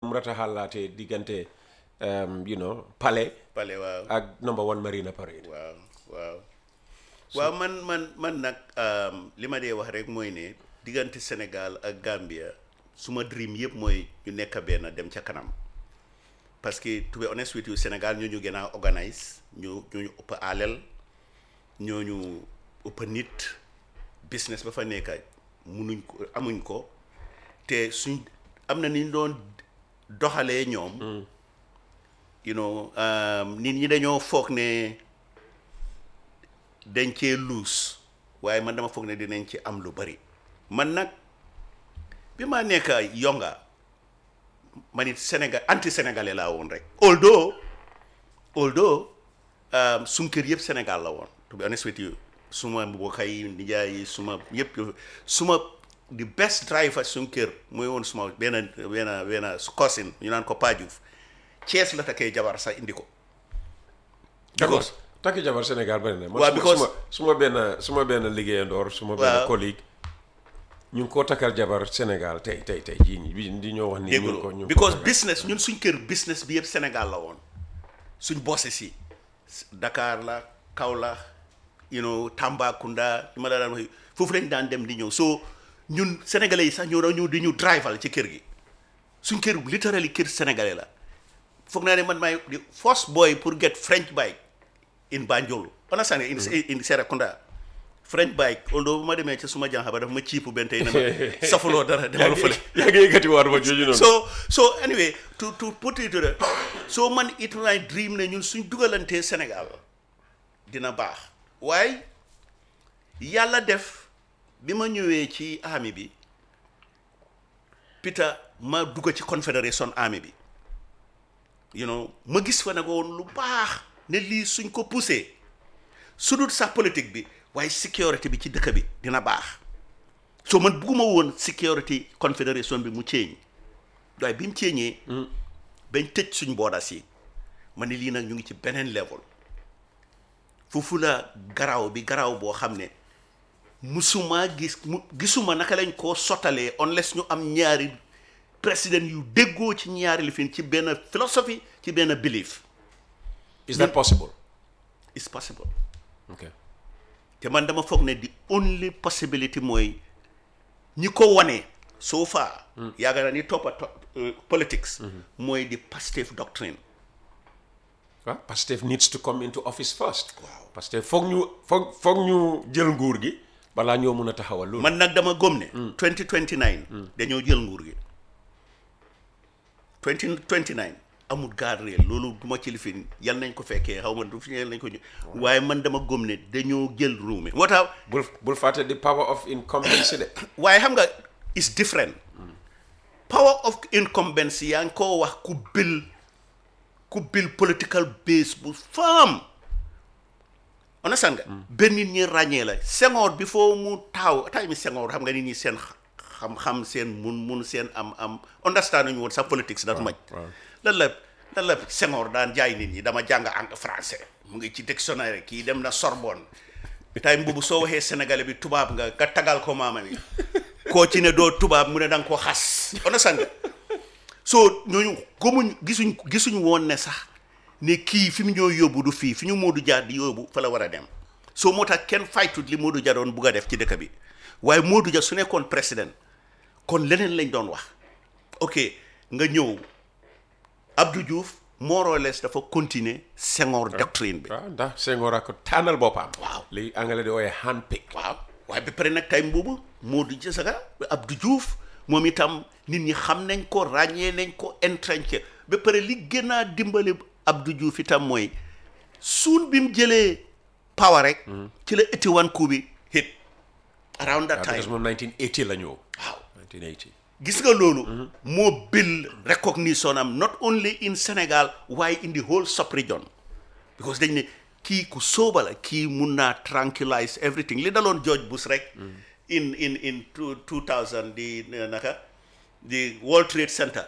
mu rataxalaatee diggante um, you know palais pale waaw ak number one marina parade waaw waaw waaw man man man nag um, li ma dee wax rek mooy ne diggante Sénégal ak Gambia suma dream yëpp mooy ñu nekk benn dem ca kanam parce que to be honest with you Sénégal ñoo ñu gën a organise ñu ñoo ñu ëpp alal ñoo ñu ëpp nit business ba fa nekk munuñ ko amuñ ko te suñ am na ni ñu doon doxalee ñoom you know um, nit ñi dañoo foog ne dañ cee luus waaye man dama foog ne dinañ ci am lu bari man nag bi ma nekk yonga man it Sénégal anti sénégalais laa woon rek although although um, suñ kër yëpp Sénégal la woon to be honest with you suma mbokk yi nijaay yi suma yëpp suma the best driver suñ kër mooy woon suma benn benn benn cousin ñu naan ko Pa Diouf Thiès la takkee jabar sax indi ko d'accord takki jabar Sénégal bari na man Waaw, suma- because- suma suma benn suma benn liggéeyandoor suma benn Waaw. collègue ñu ngi koo takkal jabar Sénégal tey tey tey jii nii bi di ñoo wax ni ñu ngi ko ñu ngi ko because takkal. business ñun suñ kër business bi yëpp Sénégal la woon suñ bosse si Dakar la Kaolack you know Tambacounda li ma la daan wax foofu lañ daan dem di ñëw so ñun sénégalais yi sax ñoo doon ñëw di ñu drival ci kër gi suñ kër literally kër sénégalais la foog naa ne man maay the first boy pour get French bike in Banjul understand in in Serekunda French bike although bu ma demee ca suma jànxa ba dafa ma ciipu benn tey na ma safuloo dara demal fële yaa ngi yëkkati waat ma jooju noonu so so anyway to to put it to the so man it my dream ne ñun suñ dugalantee Sénégal dina baax waaye yàlla def bi ma ñëwee ci army bi Peter ma dugg ci confédération army bi you know ma gis fa nag woon lu baax ne lii suñ ko poussé su dul sax politique bi waaye sécurité bi ci dëkk bi dina baax so man bugguma woon sécurité confédération bi mu ceeñ waaye bi mu ceeñee bañ tëj suñ boodas yi ma ne lii nag ñu ngi ci beneen level foofu la garaaw bi garaaw boo xam ne musuma gis mu gisuma naka lañ koo sottalee unless ñu am ñaari président yu déggoo ci ñaari lifin ci benn philosophie ci benn belief is that possible it's possible ok te man dama foog ne the only possibility mooy ñi ko wane so far yàgg na ni toppa to- uh, politics mooy di Pastef doctrine waaw Pastef needs to come into office first Pastef foog ñu foog foog ñu jël nguur gi balaa ñoo mun a taxawal loolu man nag dama gëm ne 2029 dañoo jël nguur gi 2029 amul gaar réel loolu du ma ci lifin yal nañ ko fekkee xaw ma du fi yal nañ ko ñu waaye man dama gëm ne dañoo jël réew mi moo tax bul bul fàtte the power of incumbency de waaye xam nga is different power of incumbency yaa ngi koo wax ku bil ku bil political base bu firm understand nga benn nit ñi ràññee la Senghor bi foo mu taaw tay mi Senghor xam nga nit ñi seen xam-xam seen mun mun seen am am understand nañu woon sax politics dafa maj lan la lan la Senghor daan jaay nit ñi dama jàng ang français mu ngi ci dictionnaire kii dem na Sorbonne tay mbubu soo waxee sénégalais bi tubaab nga nga tagal ko maama mi koo ci ne doo tubaab mu ne da nga ko xas understand nga so ñooñu gëmuñ gisuñ gisuñ woon ne sax ne kii fi mu ñoo yóbbu du fii fi ñu Modou Dia di yóbbu fa la war a dem so moo tax kenn faytut li Modou Dia doon bugg a def ci dëkk bi waaye Modou Dia su nekkoon président kon leneen lañ doon wax ok nga ñëw Abdou Diouf more or less dafa continuer Senghor doctrine bi waaw ndax Senghor a ko tànnal boppam Waaw. li anglais di ooyee handpick waaw waaye ba pare nag time boobu Modou Dia Saka Abdou Diouf moom itam nit ñi xam nañ ko ràññee nañ ko entrenché ba pare li gën a dimbali Abdou Diouf itam mooy suun bi mu jëlee power rek ci la éti wan coup bi hit around that waaw time because moom 1980 la ñëw waaw 1980 gis nga loolu moo build recognition am not only in Sénégal waaye in the whole sub-region because dañ ne kii ku sóoba la kii mun naa tranquillize everything li daloon George Bush rek in in in two two thousand di eh, naka di World Trade Center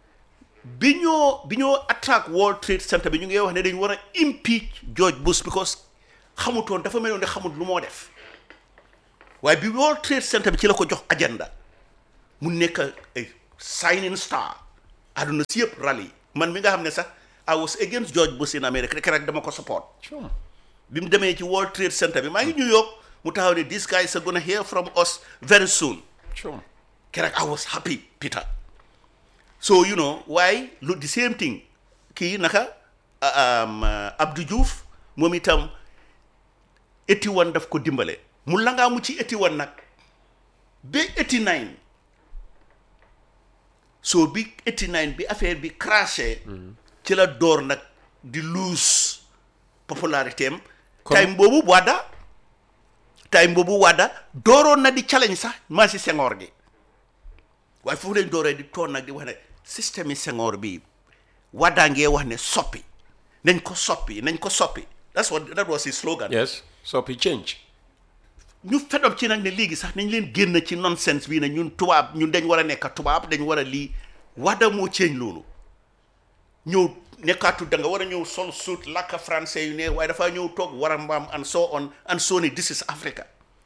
bi ñoo bi ñoo attaque World Trade Center bi ñu ngi wax ne dañu war a impeach George Bush because xamutoon dafa meloon ne xamut lu moo def waaye bi World Trade Center bi ci la ko jox agenda mu nekk ay signing star àdduna si yëpp rally man mi nga xam ne sax I was against George Bush in America rek dama ko support Sure. bi mu demee ci World Trade Center bi maa ngi New York mu taxaw ne these guys are gonna hear from us very soon Sure. keroog I was happy Peter so you know waaye lu the same thing kii naka um, uh, Abdou Diouf moom itam 81 daf ko dimbale mu langaa mu ci 81 nag ba 89 so bi 89 bi affaire bi crashé ci la door nag di lose popularité am time boobu Wada time boobu Wada dooroon na di challenge sax maa si Senghor gi waaye foofu lañ dooree di toon nag di wax ne système yi Senghor bi Wada ngee wax ne soppi nañ ko soppi nañ ko soppi that's what that was his slogan Yes. So he change. ñu fedob ci nag ne léegi sax nañ leen génn ci nonsense bii ne ñun tubaab ñun dañ war a nekk tubaab dañ war a lii Wada moo ceeñ loolu ñëw nekkaatu da nga war a ñëw sol suit làkk français yu ne waaye dafaa ñëw toog war a mbaam and so on and so ne this is Africa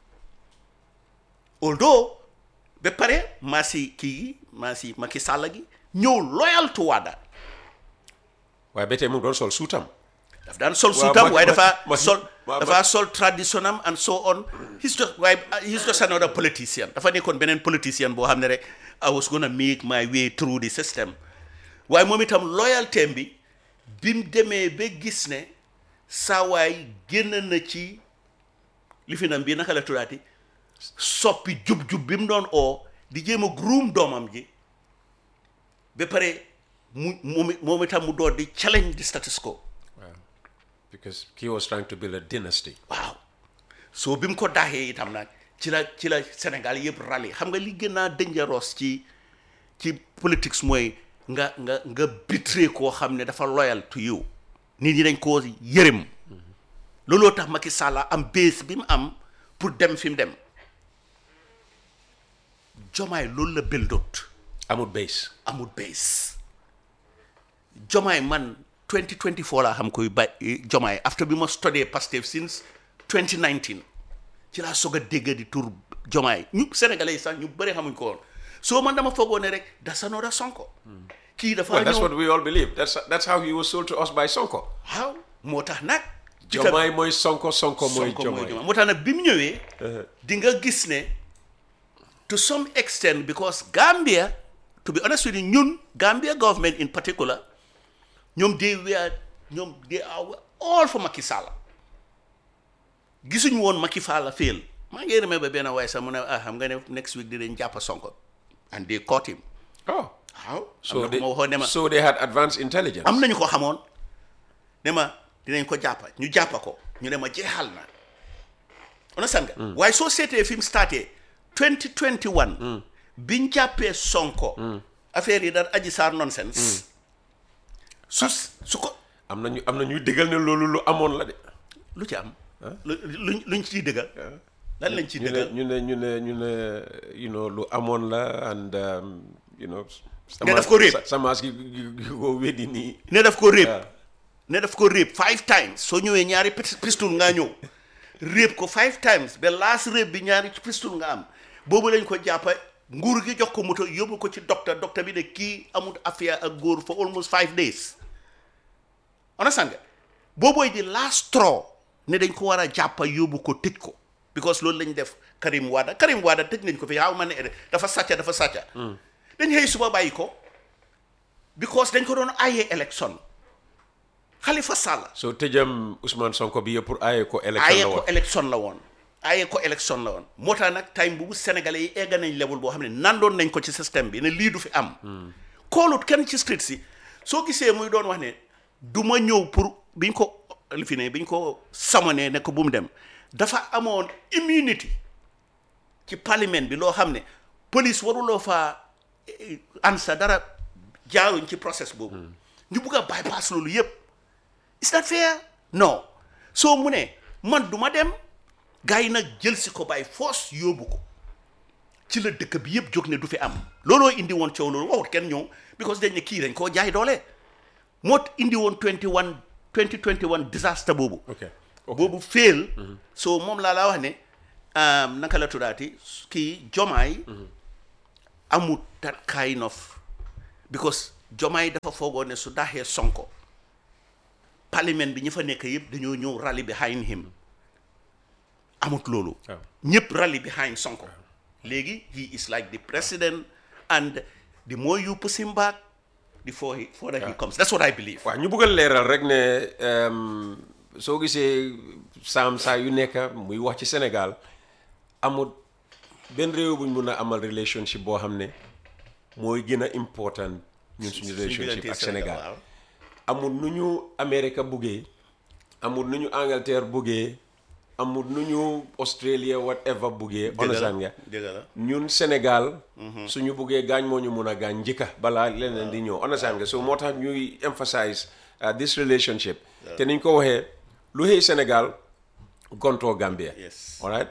although ba pare maa si kii gi maa si Macky Sall gi ñëw loyal to Wada waaye ba tey mu ngi doon sol suutam. daf daan sol Waaw, suutam ma- waaye ma- dafa ma- sol ma- dafa sol tradition am and so on he's just waaye he's just another politician dafa nekkoon beneen politician boo xam ne rek I was gonna make my way through the system waaye moom itam loyalty bi bi mu demee ba gis ne saa waay génn na ci li fi nam bii naka la tuddaati soppi jub-jub bi mu doon oo di jéem a groom doomam ji ba pare mu moom it- moom itam mu door di challenge the status quo waaw because he was trying to build a dynasty. waaw soo bi mu ko daaxee itam nag ci la ci la Sénégal yëpp rali xam nga li gën a dangereux ci ci politics mooy nga nga nga bitré koo xam ne dafa loyal to you nit ñi dañ koo yërëm looloo tax Macky Sall am base bi mu am pour dem fi mu dem jomaay loolu la bëldoot amul base. amul base jomaay man 2024 laa xam koy ba jomaay after bi ma study Pastef since 2019 ci laa soog a dégg di tur jomaay ñu sénégalais yi sax ñu bëri xamuñ ko woon soo man dama foogoo ne rek that's another Sonko kii dafa Well, that's ñëw what we all believe. That's that's how he was sold to us by Sonko. waaw moo tax nag Jomaay mooy Sonko, Sonko mooy Sonko mooy Jomaay. Jomaay moo tax nag bi mu ñëwee di nga gis ne to some extent because Gambia to be honest with you ñun Gambia government in particular ñoom they were ñoom they are all for Macky Sall gisuñu woon Macky Sall fail maa ngi remember benn waaye sax mu ne ah xam nga ne next week dinañ jàpp Sonko and they caught him Oh, waaw so am na they, ku ma waxoon ne ma so they had advanced intelligence. am nañu ko xamoon ne ma dinañ ko jàppa ñu jàppa ko ñu ne ma jeexal na understand nga waaye soo seetee fi mu starté 2021 biñ jàppee Sonko affaire yi daal aji saar nonsense su su ko am na ñu am na ñuy déggal ne loolu lu amoon la de. lu ci am lu luñ luñ ciy dëggal lan lañ ciy ñu ne dëggal ñu ne ñu ne ñu ne you know lu amoon la and um, you know. Ne daf ko réeb. sa- Samaas gi gi gi ko weddi nii. ne daf ko réeb waaw. ne daf ko réeb five times soo ñëwee ñaari pis- pistol ngaa ñëw réeb ko five times ba last réeb bi ñaari pistol nga am boobu lañ ko jàppa nguur gi jox ko moto yóbbu ko ci docteur docteur bi ne kii amul affaire ak góor for almost five days understand nga boobooy di last straw ne dañ ko war a jàppa yóbbu ko tëj ko because loolu lañ def Karim Wada Karim Wada tëj nañ ko fi xaw ma ne dafa sàcca dafa sàcca dañ xëy suba bàyyi ko because dañ ko doon ayee élection Khalifa Sall so tëjam Ousmane Sonko bi yëpp pour aaye ko élection ayee la ko woon. élection la woon ayee ko élection la woon moo tax nag time boobu sénégalais yi egg nañ level boo xam ne nandoon nañ ko ci système bi ne lii du fi am koolut kenn ci street si soo gisee muy doon wax ne du ma ñëw pour biñ ko li fi ne biñ ko samonee ne ko bu mu dem dafa amoon immunity ci parlement bi loo xam ne police waruloo faa eh, ansa dara jaaruñ ci process boobu ñu bugg a bypass loolu yépp is that fair non soo mu ne man du ma dem gars yi nag jël si ko by force yóbbu ko ci la dëkk bi yëpp jóg ne du fi am looloo indi woon coow loolu waxut kenn ñëw because dañ ne kii dañ koo jaay doole moo indi woon 21 2021 disaster boobu ok ok boobu fail so moom laa laa wax ne um, naka la tuddaati kii jomaay amut that kind of because Jomaay dafa foogoon ne su daxee Sonko parlement bi ñi fa nekk yëpp dañoo ñëw rally behind him amut loolu waaw. ñëpp rally behind Sonko léegi he is like the president and the more you push him back the further he, further he comes that's what I believe waaw ñu bëgg a leeral rek ne em, soo gisee saam saa yu nekk muy wax ci Sénégal amul benn réew buñ mun a amal relationship boo xam ne mooy gën a important ñun suñu relationship ak Sénégal waaw. amul nu ñu Amérique buggee amul nu ñu Angleterre buggee amul nu ñu Australia whatever buggee understand nga dëgg la ñun Sénégal suñu buggee gaañ moo ñu mun a gaañ njëkka balaa leneen di ñëw understand nga so moo tax ñuy emphasize uh, this relationship te niñ ko waxee lu xëy Sénégal gontoo Gambia Yes. alright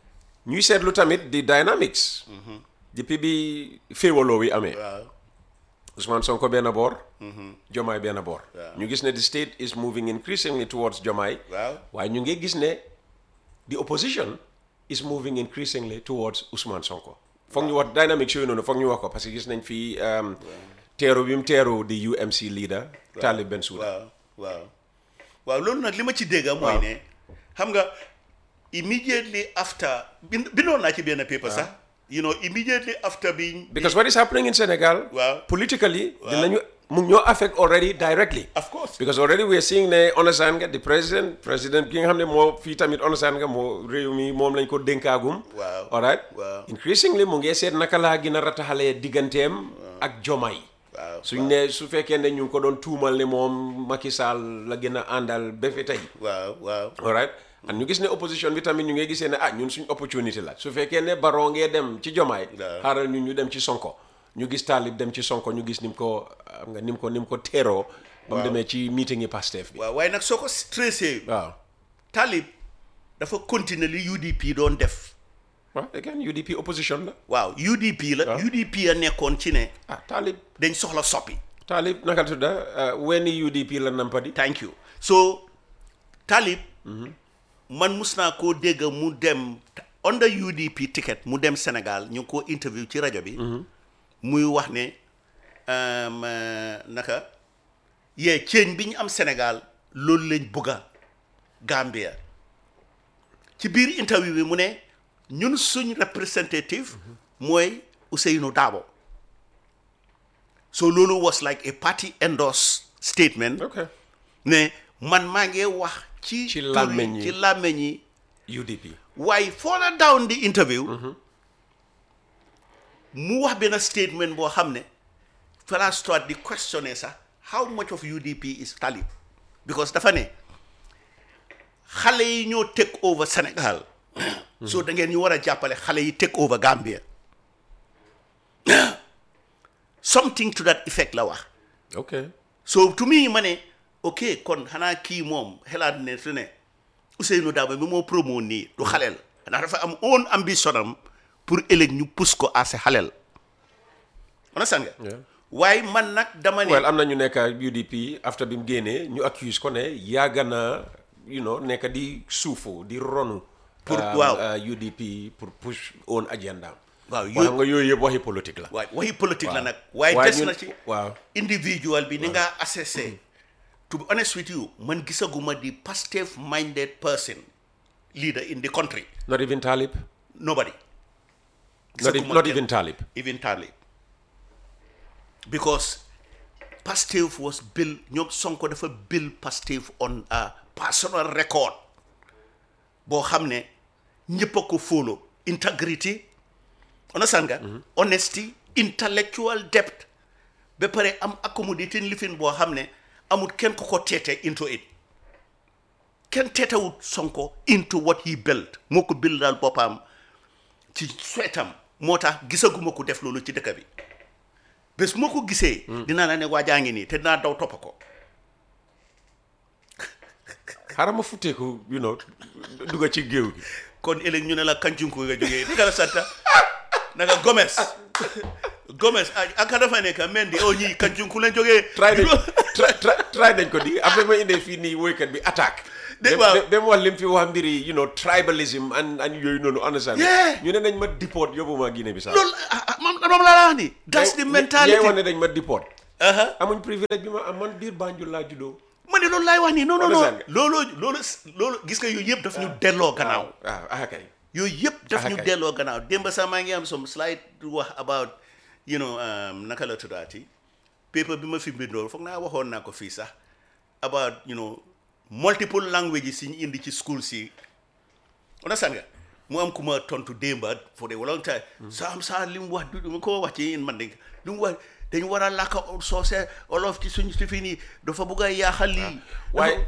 ñuy seetlu tamit di dynamics depuis bi féewaloo wi amee waaw Ousmane Sonko benn boor Jomaay benn boor ñu gis ne the state is moving increasingly towards Jomaay waaw waaye ñu ngi gis ne the opposition is moving increasingly towards Ousmane Sonko foog ñu wax dynamics yooyu noonu foog ñu wax ko parce que gis nañ fii um, teeru bi mu teeru di UMC leader Talib Bensouda waaw waaw waaw loolu nag li ma ci dégg mooy ne xam nga immediately after bind bindoon naa ci benn paper sax you know immediately after being because what is happening in Senegal Waaw. politically dinañu mu ngi ñoo affect already directly of course because already we are seeing ne understand nga the president president ki nga xam ne moo fii tamit understand nga moo réew mi moom lañ ko dénkaagum Waaw. alright Waaw. increasingly mu ngi seet naka laa gën a rataxalee digganteem ak Jomaay waaw suñ ne su fekkee ne ñu ngi ko doon tuumal ne moom Macky Sall la gën a àndal ba fi tey waaw waaw alright and ñu gis ne opposition bi tamit ñu ngi gisee ne ah ñun suñ opportunité la su fekkee ne Barrow ngee dem ci Jomaay Waaw. xaaral ñun ñu dem ci Sonko ñu gis Talib dem ci Sonko ñu gis ni mu ko xam nga ni mu ko ni mu ko teeroo ba mu demee ci meeting yi Pastef bi waaw waaye nag soo ko stressé waaw Talib dafa continuer li UDP doon def waaw again UDP opposition la waaw UDP la UDP a nekkoon ci ne ah Talib dañ soxla soppi Talib naka la tudda wenn UDP la nampadi thank you so Talib man mus naa koo dégg mu dem under UDP ticket mu dem Sénégal ñu ngi koo interview ci rajo bi muy wax ne um, euh, naka yee ceeñ bi ñu am Sénégal loolu lañ bëgga Gambia ci biir interview bi mu ne ñun suñ representative mooy Ousseynou Dabo so loolu was like a party endorsed statement ok ne man maa ngi wax ci Ci tur yi- làmmeñ yi. ci làmmeñ yi UDP waaye further down the interview mu wax benn statement boo xam ne fala start di questionner sax how much of UDP is Talib because dafa ne xale yi ñoo take over Sénégal so da ngeen ñu war a jàppale xale yi take over Gambia something to that effect la wax ok so to me ma ne ok kon xanaa kii moom xelaat ne su ne Ousseynou Dabo bi moo promo nii du xaleel ndax dafa am own ambition am pour ëllëg ñu pousse ko à ce xaleel understand nga Yeah. waaye man nag dama ne well am na ñu nekk UDP after bi mu génnee ñu accuse ko ne yàgg na you know nekk di suufu di ronu Pour- um, waaw. uh, UDP pour push own agenda Waaw, waaye yo- xam nga yooyu yëpp waxi politique la waaye waxi politique la nag waaye waaye des ñun- na ci waaw individual bi ni nga assessé to be honest with you man gisaguma di Pastef minded person leader in the country not even Talib nobody not, e- Gisaguma not kenn. even Talib even Talib because Pastef was built ñoom Sonko dafa build Pastef on a personal record boo xam ne ñëpp a ko follow integrity understand nga honesty intellectual depth ba pare am accommodating living boo xam ne amul kenn ko ko teete into it kenn teetewut Sonko into what he built moo ko build daal boppam ci sweetam moo tax gisaguma ko def loolu ci dëkk bi bés moo ko gisee dinaa la ne waajaa ngi nii te dinaa daw toppa ko xaaral ma futteeku you know dugga ci géew gi kon ëllëg ñu ne la kancunku nga jógee naka la santa naka Gomes Gomes a aka dafa nekk Mendy o ñii kancunku lañ jógee try nañ try try- try nañ ko di après ma indee fii nii woykat bi attaque De- dem- waaw. dem- dem wax lim fi wax mbiri you know tribalism and and yooyu noonu understand Yeah. ñu ne nañ ma deport yóbbu ma Guinée Bissau loolu ah, ah, moom moom laa la wax ni that's the ñee mentality wax ne dañ ma deport aha amuñ privilège bi ma am man biir Banjul laa juddoo ma ne loolu laay wax nii non non non Understand nga? loolu loolu loolu gis nga yooyu yëpp daf ñu delloo gannaaw waaw ah kay yooyu yëpp daf Ah, ñu kay. delloo gannaaw démb sax maa ngi am some slide wax about you know um, naka la tuddaati paper bi ma fi bindool foog naa waxoon naa ko fii sax about you know multiple languages yi ñu indi ci school si understand nga mu am ku ma tontu démba for a long time saam saa li mu wax du ma ko wax ci man de li mu wax dañu war a làkka soose olof ci suñ si fii nii dafa bugg a yaaxal lii waaye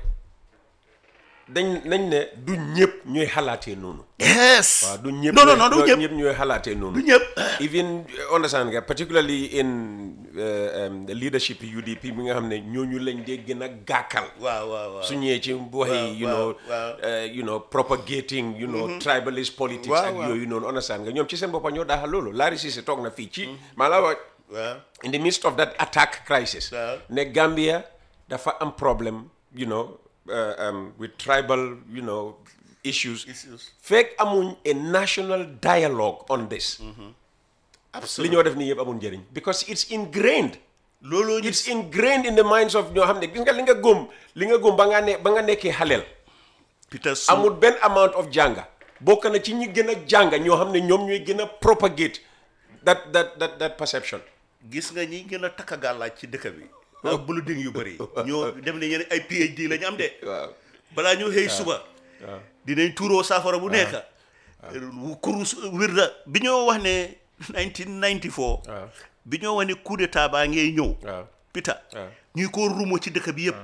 dañ nañ ne du ñëpp ñooy xalaatee noonu yes waaw du ñëpp non non non du ñooy- ñëpp ñooy xalaatee noonu du ñëpp even uh, understand nga particularly in uh, um, the leadership UDP mi nga xam ne ñooñu lañ dee gën a gàkkal waaw waaw waaw su ñëwee ci waxi waaw, you know waaw. uh, you know propagating you know tribalist politics Waaw, ak waaw. yooyu noonu understand nga ñoom ci seen boppa ñoo daaxal loolu Larry Cissé toog na fii ci maa la wax waaw in the midst of that attack crisis Waaw. ne Gambia dafa am problème you know uh, um, with tribal you know issues Issues. fekk amuñ a national dialogue on this li absolument ñoo def nii yëpp amul njëriñ because it's ingrained looloo ñu it's ingrained in the minds of ñoo xam ne gis nga li nga góom li nga góom ba nga ne ba nga nekkee xaleel Peter Sum amul benn amount of jànga bokk na ci ñi gën a jànga ñoo xam ne ñoom ñooy gën a propagate that that that that perception gis nga ñi gën a takk gàllaaj ci dëkk bi ak bulu ding yu bëri ñoo dem ne ñeneen ay PhD la ñu am de waaw balaa ñu xëy suba dinañ tuuroo saafara bu nekk kurus wirda bi ñoo wax ne 1994 waaw bi ñoo wax ne coup d'état baa ngay ñëw waaw Peter waaw. ñuy ko rumo ci dëkk bi yëpp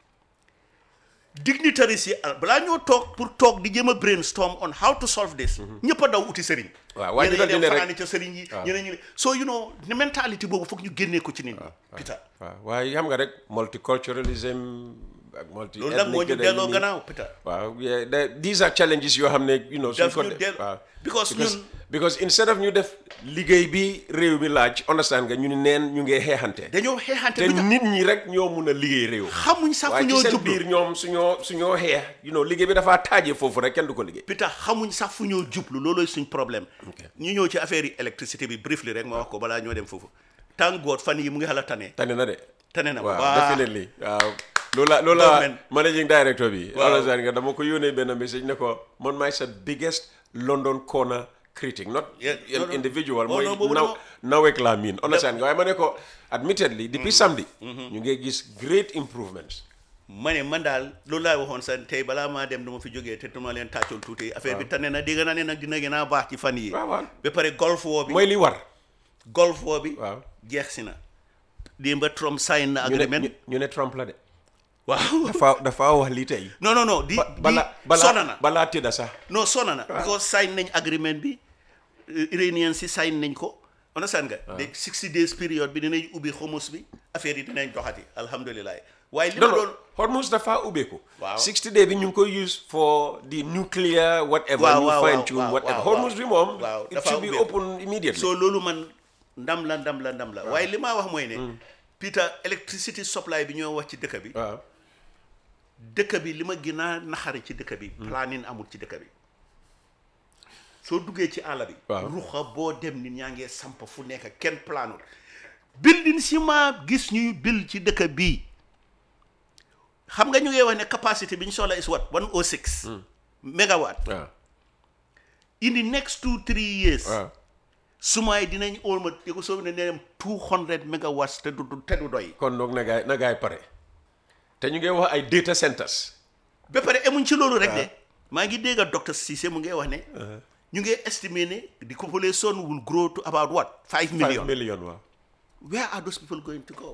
dignitaries yi ah, balaa ñoo toog pour toog di jëm a brainstorm on how to solve this ñëpp a daw uti sëriñ waaw, waaye ñeneen ñu ñi dal di ne dem rek- fanaani ca sëriñ yi ñeneen ñi ne so you know ne mentalité boobu foog ñu génnee ko ci nit ñi Peter waaw waaye xam nga rek multiculturalism ak multi loolu nag moo ñu delloo gannaaw Peter waaw yeah, the- these are challenges yoo xam ne you know suñ Daf ko ñu de- del- waaw because ñun- because instead of ñu def liggéey bi réew mi laaj understand nga ñu ni neen ñu ngee xeexante dañoo xeexante te Peter nit ñi rek ñoo mun a liggéey réew xamuñ sax fu waaye ci ñoo seen jublu biir ñoom suñoo suñoo xeex you know liggéey bi dafaa taajee foofu rek kenn du ko liggéey Peter xamuñ sax fu ñoo jublu loolooy suñ problème ñu ñëw ci affaire yi électricité bi briefly rek ma wax ko balaa ñoo dem foofu tànk góor fan yi mu ngi xala tane tane na de tane na waaw waaw definitely waaw loolu la loolu la Government. managing director bi Waaw. understand nga dama ko yónnee benn message ne ko man maay sa biggest London corner critic not Yeah, an no, no. individual Oh, mooy no, boobu naw dama- nawek laa miin understand nga waaye ma ne ko admittedly depuis samedi ñu ngi gis great improvements ma ne man daal loolu laay waxoon sa tey balaa maa dem dama fi jógee te duma leen tàccool tuuti affaire bi tane na dégg naa ne nag dina gën a baax ci fan yi waaw waaw ba pare golf woo bi mooy li war golf woo bi waaw jeex si na démb ba Trump sign na ñu ne agreement ñu- ñu ne Trump la de waaw dafa dafa wax lii tey non non non di ba- di bala sona balaa na balaa tëdda sax non sona na because sign nañ agreement bi euh, Iranian si sign nañ ko understand nga de 60 days period bi dinañ ubbi xumus bi affaire yi dinañ doxati alhamdulilah waaye li ma non doon non Hormuz dafa ubbeeku. Waaw. 60 day bi ñu ngi koy use for the nuclear whatever. Waaw, ñu waaw, fine waaw, tune waaw, whatever. waaw, Hormuz bi moom. waaw, it dafa should be ubbeeku. open immediately. so loolu man ndam la ndam la ndam la waaye li maa wax mooy ne Peter electricity supply bi ñoo wax ci dëkk bi waaw dëkk bi li ma gën a naxari ci dëkk bi planning amul ci dëkk bi soo duggee ci àll bi Waaw. ruxa boo dem nit ñaa ngee samp fu nekk kenn planul building si ma gis ñuy bil ci dëkk bii xam nga ñu ngee wax ne capacité bi ñu soxla is what 106 mégawatt waaw in the next two three years waaw sumaay dinañ olma di ko soo ne dem 200 megawatts te du du- te du doy kon donc na gaay na gaay pare te ñu ngi wax ay data centers. ba pare emuñ ci loolu rek de maa ngi dégg docteur Cissé mu ngi wax ne ñu ngi estimé ne the population will grow to about what five 5 million million waaw. where are those people going to go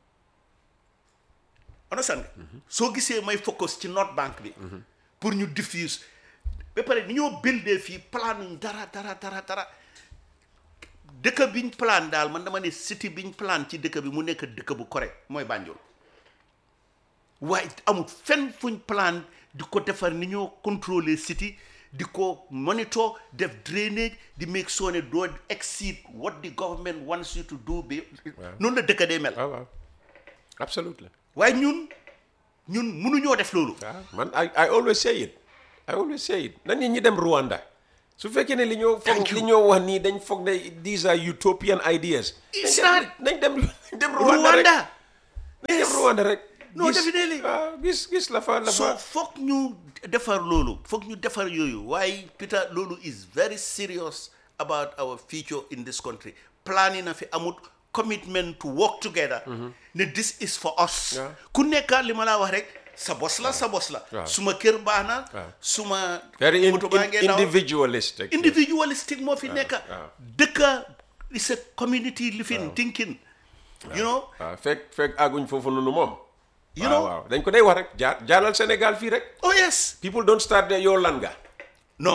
understand nga soo gisee may focus ci North Bank bi pour ñu diffuse ba pare ni ñoo buildee fii plan ñu dara dara dara dara dëkk biñ plan daal man dama ne city biñ plan ci dëkk bi mu nekk dëkk bu correct mooy Banjul waaye amul fenn fuñ plan di ko defar ni ñoo contrôler city di ko monitor def drainage di make sure ne doo exceed what the government wants you to do bi noonu la dëkk day mel waaw waaw absolutely. waaye ñun ñun mënuñoo def loolu waaw man I I always say it I always say it na nit ñi dem Rwanda su fekkee ne li ñoo foog Thank you. li ñoo wax nii dañ foog ne these are utopian ideas It's nañ not. dem nañ dem nañ dem Rwanda rek Rwanda nañ dem Rwanda rek No, Gis- definitely. waaw gis gis la fa la so fa foog ñu defar loolu foog ñu defar yooyu waaye Peter loolu is very serious about our future in this country planning na fi amut commitment to work together ne this is for us Yeah. ku nekka li ma laa wax rek sa bos la sa bos la Waaw. suma kër baax na Waaw. suma very in, moto baa in, ngee daw. individualistic individualistic moo fi nekka waaw. dëkka is a community living thinking you know waaw fekk fekk àgguñ foofu noonu moom You waaw know? waaw dañ ko day wax rek jaar jaaral Sénégal fii rek oh yes people don't start there yow lan nga no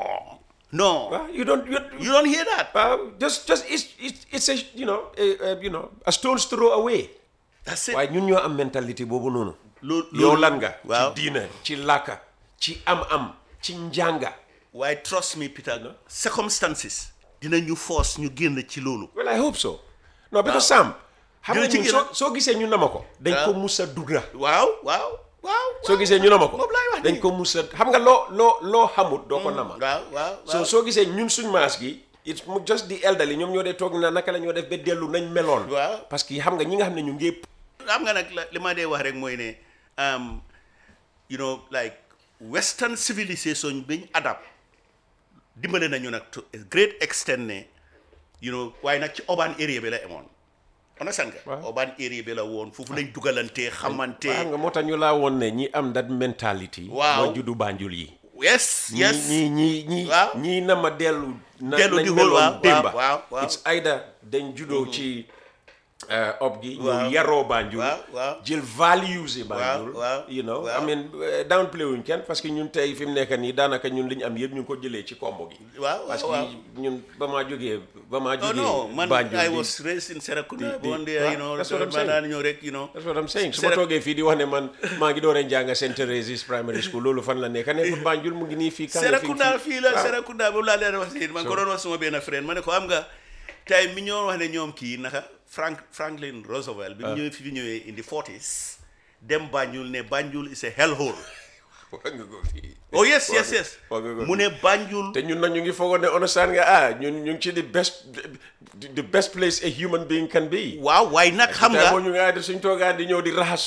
no waaw you don't you, you don't hear that waaw just just it's it's it's a you know a, a, you know a stone's throw away that's it waaye ñun ñoo am mentalité boobu noonu Loo- yow loolu- lan nga waaw. ci diina ci làkka ci am-am ci njànga waaye trust me Peter circumstances dinañu force ñu génn ci loolu well I hope so no because Sam xam nga Dina ci ñun gën a- soo soo gisee ñu nama ko dañ ko waaw. musa dugga waaw waaw waaw soo gisee ñu nama ko moom laay wax dañ nii. ko musa xam nga loo loo loo xamut doo ko nama waaw waaw so waaw soo gisee ñun suñ maas gi it's mu just the elderly ñoom ñoo dee toog na naka la ñoo def ba dellu nañ meloon Waaw. parce que xam nga ñi nga xam ne ñu ngi xam nga nag la- li ma dee wax rek mooy ne um, you know like western civilization biñ adapt dimbale nañu nag to a great extent ne you know waaye nag ci urban area bi la emoon understand nga Waaw. urban area bi la woon foofu lañ dugalante xamante xam nga moo tax ñu laa woon ne ñi am that mentality Waaw. moo juddu Banjul yi yes yes ñii ñii ñii Waaw. ñii na ma dellu na Dellu nañ di xool, meloon waaw, démba waaw, waaw. it's either dañ juddoo ci uh, ob gi Waaw. ñu yaroo Banjul Waaw, waaw. jël values yi Banjul waaw, you know waaw. I mean uh, downplay wuñ kenn parce que ñun tey fi mu nekk nii daanaka ñun li ñu am yëpp ñu ngi ko jëlee ci kombo gi waaw parce waaw que ñun ba maa jógee ba maa Oh jógee no, man, Banjul I di- was raised in Serakunda. di- One day, waaw, you know, that's what I'm man saying. daan ñëw rek, you know. That's what I'm saying su ma Sera- toogee fii di wax ne man maa ngi dooree njàng St. Teresa's primary school loolu fan la nekk nekkul Banjul mu ngi nii fii kan Serakunda fii la waaw. Serakunda boobu laa leen wax si man ko doon wax suma benn friend ma ne ko am nga tey mi ñoo wax ne ñoom kii naka Frank Franklin Roosevelt bi mu ñëwee fi fi ñëwee in the 40s dem Banjul ne Banjul is a hellhole. wax nga ko fii Oh yes Wax yes nga- yes. wax nga ko mu ne Banjul. te ñun nag ñu ngi foogoon ne understand nga ah ñun ñu ngi ci the best the best place a human being can be waaw waaye nag xam nga moo ñu nga def suñ toogaan di ñëw di raxas